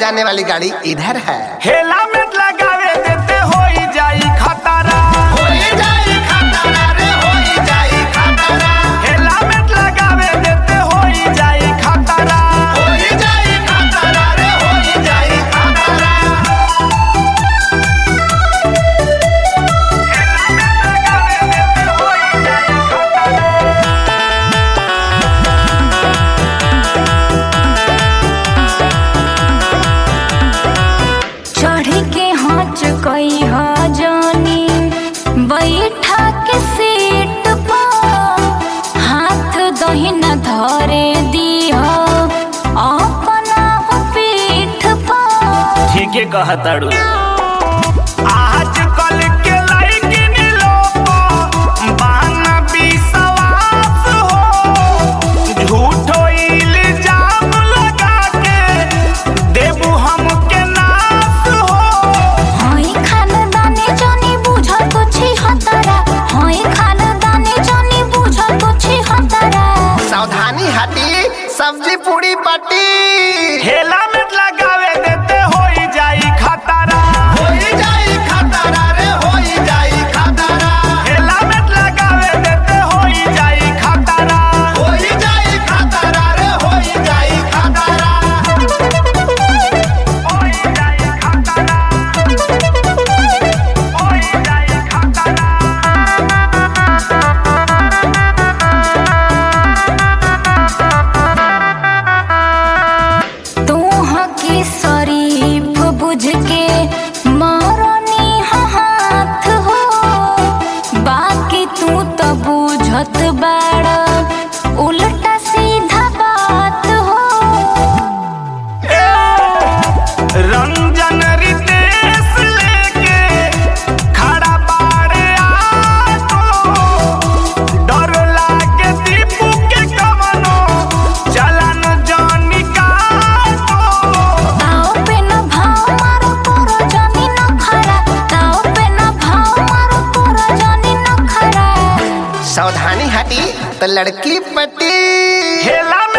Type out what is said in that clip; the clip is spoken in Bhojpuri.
जाने वाली गाड़ी इधर है हेला में लगावे देते होई जाई खतरा हेला में लगावे देते होई जाई खतरा लगावे देते होई जाई खतरा चढ़ी के हाथ कई ह जानी बैठा के सीट पर हाथ दहिना धरे दीह अपना पीठ पर ठीके कहताड़ू आज कल के लड़किन लोग बाना विश्वास हो झूठो इल्जाम लगा के देबू हमके नाश हो हई खानदानी जानी बुझल कुछी हतरा हई खानदानी जानी बुझल कुछी हतरा सावधानी हटी सब्जी पूरी पट्टी हेला में लगावे देते होई जाई खतरा हेला में लगावे देते होई जाई खतरा होई जाई खतरा होई जाई खतरा तू हकी शरीफ बुझ के मारनी हाथ हो बाकी तू तो बुझत बाड़ा उल्टा सीधा बात हो रंजन रितेश लेके खड़ा बाड़े आटो डर लागे दीपू के कवनो चलन जानी काटो ताओ पे न भाव मारो तोरो जानी न खरा ताओ पे न भाव मारो तोरो जानी न खरा सावधानी हटी तो लड़की पट्टी हेला